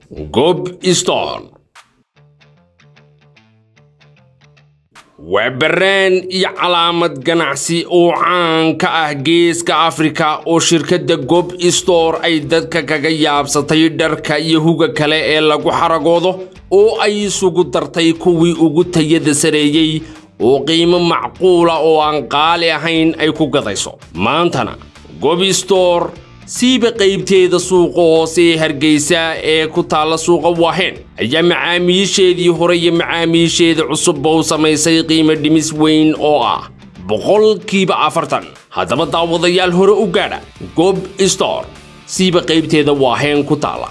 gob storn waa baraan iyo calaamad ganacsi oo caan ka ah geeska afrika oo shirkadda gob store ay dadka kaga yaabsatay dharka iyo huga kale ee lagu xaragoodo oo ay isugu dartay kuwii ugu tayada sareeyey oo qiimo macquula oo aan qaali ahayn ay ku gadayso maantana gob store siiba qaybteeda suuqa hoose ee hargeysa ee ku taalla suuqa waaheen ayaa macaamiisheedii hore iyo macaamiisheeda cusubba u samaysay qiimo dhimis weyn oo ah boqolkiiba afartan haddaba daawadayaal hore u gaadha gob store siiba qaybteeda waaheen ku taalla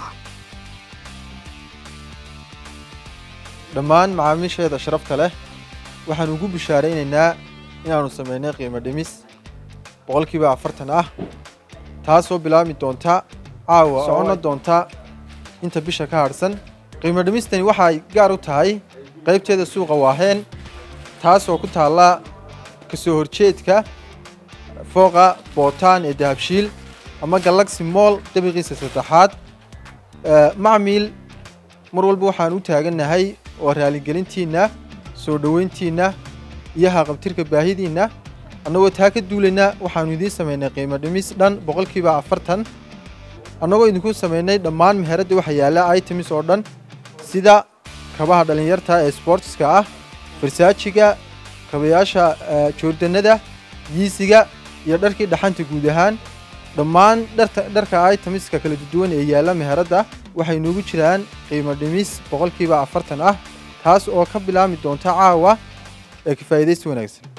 dhammaan macaamiisheeda sharafta leh waxaan ugu bishaaraynaynaa inaannu samaynay qiimo dhimis boqolkiiba afartan ah taasoo bilaabmi doonta caawa soconna doonta inta bisha ka hadhsan qiimo dhimistani waxay gaar u tahay qaybteeda suuqa waaheen taasoo ku taalla kasoo horjeedka fooqa bootaan ee dahabshiil ama galaxy moll dabiqiisa saddexaad macmiil mar walba waxaan u taagannahay oo raaligelintiinna soo dhoweyntiinna iyo haqabtirka baahidiinna annagoo taa ka duulayna waxaannu idiin samaynay qiimo dhimis dhan boqolkiiba afartan annagoo idinku samaynay dhammaan meheradda waxa yaalla items oo dhan sida kabaha dhallinyarta ee sportska ah farsaajiga kabayaasha joordannada yiisiga iyo dharkii dhaxanta guud ahaan dhammaan dharka itemska kala duwan ee yaalla meheradda waxay noogu jiraan qiimo dhimis boqolkiiba afartan ah taas oo ka bilaabmi doonta caawa ee ka faa'iidaysi wanaagsan